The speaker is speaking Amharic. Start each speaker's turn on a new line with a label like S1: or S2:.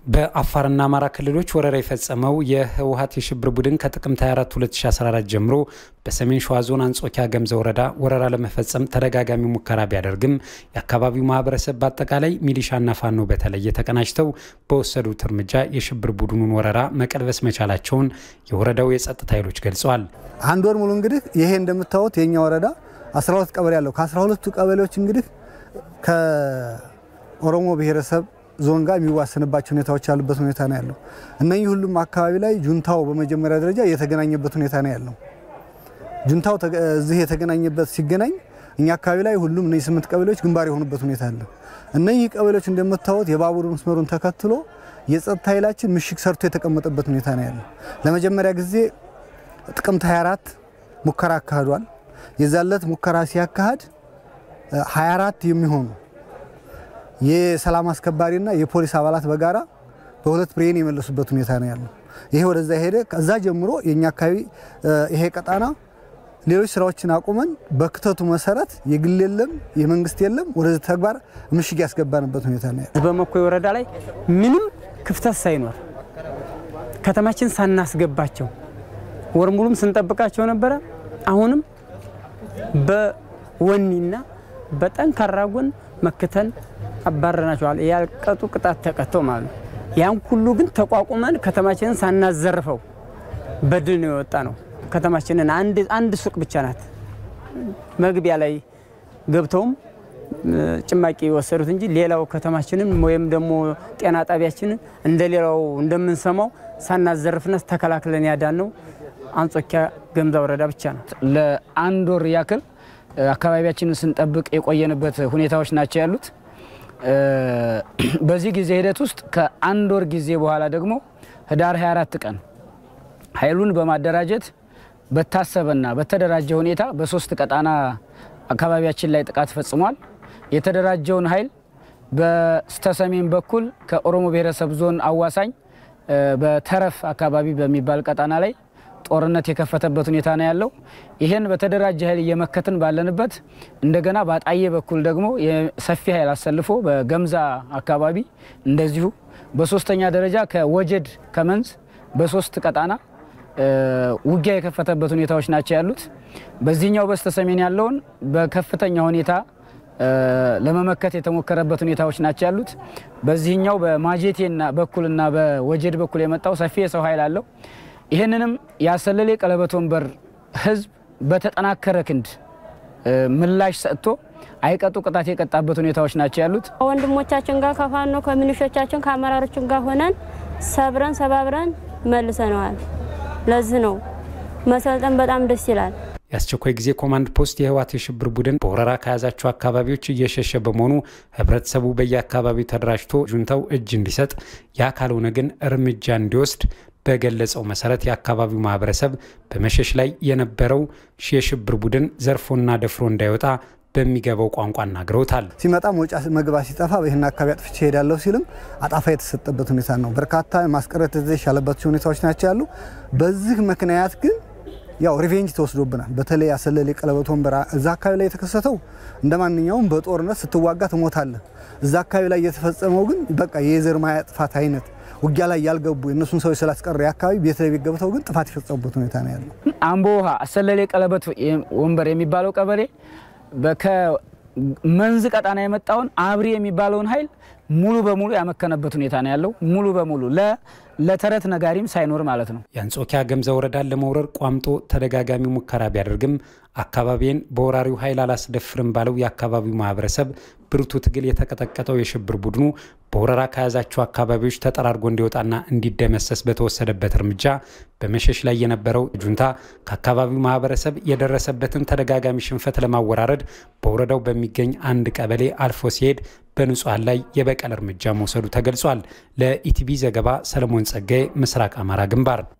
S1: በአፋርና አማራ ክልሎች ወረራ የፈጸመው የህወሀት የሽብር ቡድን ከጥቅምት 24 2014 ጀምሮ በሰሜን ሸዋ ዞን አንጾኪያ ገምዘ ወረዳ ወረራ ለመፈጸም ተደጋጋሚ ሙከራ ቢያደርግም የአካባቢው ማህበረሰብ በአጠቃላይ ሚሊሻና ፋኖ በተለየ ተቀናጅተው በወሰዱት እርምጃ የሽብር ቡድኑን ወረራ መቀልበስ መቻላቸውን የወረዳው የጸጥታ ኃይሎች ገልጸዋል።
S2: አንድ ወር ሙሉ እንግዲህ ይሄ እንደምታዩት የኛ ወረዳ 12 ቀበሌ ያለው ከ12ቱ ቀበሌዎች እንግዲህ ከኦሮሞ ብሔረሰብ ዞን ጋር የሚዋሰንባቸው ሁኔታዎች ያሉበት ሁኔታ ነው ያለው። እነኚህ ሁሉም አካባቢ ላይ ጁንታው በመጀመሪያ ደረጃ የተገናኘበት ሁኔታ ነው ያለው። ጁንታው እዚህ የተገናኘበት ሲገናኝ እኛ አካባቢ ላይ ሁሉም እነዚህ ስምንት ቀበሌዎች ግንባር የሆኑበት ሁኔታ አለ። እነኚህ ቀበሌዎች እንደምታዩት የባቡር መስመሩን ተከትሎ የጸጥታ ኃይላችን ምሽግ ሰርቶ የተቀመጠበት ሁኔታ ነው ያለው። ለመጀመሪያ ጊዜ ጥቅምት 24 ሙከራ አካሂዷል። የዛለት ሙከራ ሲያካሂድ 24 የሚሆኑ የሰላም አስከባሪና የፖሊስ አባላት በጋራ በሁለት ብሬን የመለሱበት ሁኔታ ነው ያለው። ይሄ ወደዛ ሄደ። ከዛ ጀምሮ የኛ አካባቢ ይሄ ቀጣና ሌሎች ስራዎችን አቁመን በክተቱ መሰረት የግል የለም የመንግስት የለም ወደዚህ ተግባር ምሽግ ያስገባንበት ሁኔታ ነው ያለው።
S3: በመኮይ ወረዳ ላይ ምንም ክፍተት ሳይኖር ከተማችን ሳናስገባቸው ወር ሙሉም ስንጠብቃቸው ነበረ። አሁንም በወኒና በጠንካራ ጎን መክተን አባረናቸዋል። ያልቀጡ ቅጣት ተቀጥተው ማለት ነው። ያን ሁሉ ግን ተቋቁመን ከተማችንን ሳናዘርፈው በድል ነው የወጣ ነው። ከተማችንን አንድ ሱቅ ብቻ ናት መግቢያ ላይ ገብተውም ጭማቂ የወሰዱት እንጂ ሌላው ከተማችንን ወይም ደግሞ ጤና ጣቢያችንን እንደ ሌላው እንደምንሰማው ሳናዘርፍና ተከላክለን ያዳን ነው አንጾኪያ ገምዛ ወረዳ ብቻ ነው።
S4: ለአንድ ወር ያክል አካባቢያችንን ስንጠብቅ የቆየንበት ሁኔታዎች ናቸው ያሉት። በዚህ ጊዜ ሂደት ውስጥ ከአንድ ወር ጊዜ በኋላ ደግሞ ህዳር 24 ቀን ኃይሉን በማደራጀት በታሰበና በተደራጀ ሁኔታ በሶስት ቀጣና አካባቢያችን ላይ ጥቃት ፈጽሟል። የተደራጀውን ኃይል በስተሰሜን በኩል ከኦሮሞ ብሔረሰብ ዞን አዋሳኝ በተረፍ አካባቢ በሚባል ቀጣና ላይ ጦርነት የከፈተበት ሁኔታ ነው ያለው። ይህን በተደራጀ ኃይል እየመከትን ባለንበት እንደገና በአጣዬ በኩል ደግሞ ሰፊ ኃይል አሰልፎ በገምዛ አካባቢ እንደዚሁ፣ በሶስተኛ ደረጃ ከወጀድ ከመንዝ በሶስት ቀጣና ውጊያ የከፈተበት ሁኔታዎች ናቸው ያሉት። በዚህኛው በስተ ሰሜን ያለውን በከፍተኛ ሁኔታ ለመመከት የተሞከረበት ሁኔታዎች ናቸው ያሉት። በዚህኛው በማጀቴና በኩልና በወጀድ በኩል የመጣው ሰፊ የሰው ኃይል አለው። ይህንንም ያሰለሌ ቀለበት ወንበር ህዝብ በተጠናከረ ክንድ ምላሽ ሰጥቶ አይቀጡ ቅጣት የቀጣበት ሁኔታዎች ናቸው ያሉት።
S5: ከወንድሞቻችን ጋር ከፋኖ ከሚኒሾቻችን ከአመራሮችን ጋር ሆነን ሰብረን ሰባብረን መልሰነዋል። ለዚህ ነው መሰልጠን በጣም ደስ ይላል።
S1: የአስቸኳይ ጊዜ ኮማንድ ፖስት የህወሓት የሽብር ቡድን በወረራ ከያዛቸው አካባቢዎች እየሸሸ በመሆኑ ህብረተሰቡ በየአካባቢው ተደራጅቶ ጁንታው እጅ እንዲሰጥ፣ ያ ካልሆነ ግን እርምጃ እንዲወስድ በገለጸው መሰረት የአካባቢው ማህበረሰብ በመሸሽ ላይ የነበረው የሽብር ቡድን ዘርፎና ደፍሮ እንዳይወጣ በሚገባው ቋንቋ አናግረውታል።
S2: ሲመጣ መውጫ መግባት ሲጠፋ ይህን አካባቢ አጥፍቼ ሄዳለሁ ሲልም አጣፋ የተሰጠበት ሁኔታ ነው። በርካታ ማስቀረት የተሻለባቸው ሁኔታዎች ናቸው ያሉ። በዚህ ምክንያት ግን ያው ሪቬንጅ ተወስዶብናል። በተለይ አሰለሌ ቀለበት ወንበር እዛ አካባቢ ላይ የተከሰተው እንደ ማንኛውም በጦርነት ስትዋጋ ትሞታለህ። እዛ አካባቢ ላይ የተፈጸመው ግን በቃ የዘር ማጥፋት አይነት ውጊያ ላይ ያልገቡ የእነሱን ሰዎች ስላስቀረ አካባቢ ቤት ለቤት ገብተው ግን ጥፋት የፈጸሙበት ሁኔታ ነው ያለው።
S4: አምቦ ውሃ አሰለሌ ቀለበት ወንበር የሚባለው ቀበሌ ከመንዝ ቀጣና የመጣውን አብሪ የሚባለውን ኃይል ሙሉ በሙሉ ያመከነበት ሁኔታ ነው ያለው። ሙሉ በሙሉ ለተረት ነጋሪም ሳይኖር ማለት ነው።
S1: የአንጾኪያ ገምዛ ወረዳን ለመውረር ቋምጦ ተደጋጋሚ ሙከራ ቢያደርግም አካባቢን በወራሪው ኃይል አላስደፍርም ባለው የአካባቢው ማህበረሰብ ብርቱ ትግል የተቀጠቀጠው የሽብር ቡድኑ በወረራ ከያዛቸው አካባቢዎች ተጠራርጎ እንዲወጣና እንዲደመሰስ በተወሰደበት እርምጃ በመሸሽ ላይ የነበረው ጁንታ ከአካባቢው ማህበረሰብ የደረሰበትን ተደጋጋሚ ሽንፈት ለማወራረድ በወረዳው በሚገኝ አንድ ቀበሌ አልፎ ሲሄድ በንጹሐን ላይ የበቀል እርምጃ መውሰዱ ተገልጿል። ለኢቲቪ ዘገባ ሰለሞን ጸጋዬ፣ ምስራቅ አማራ ግንባር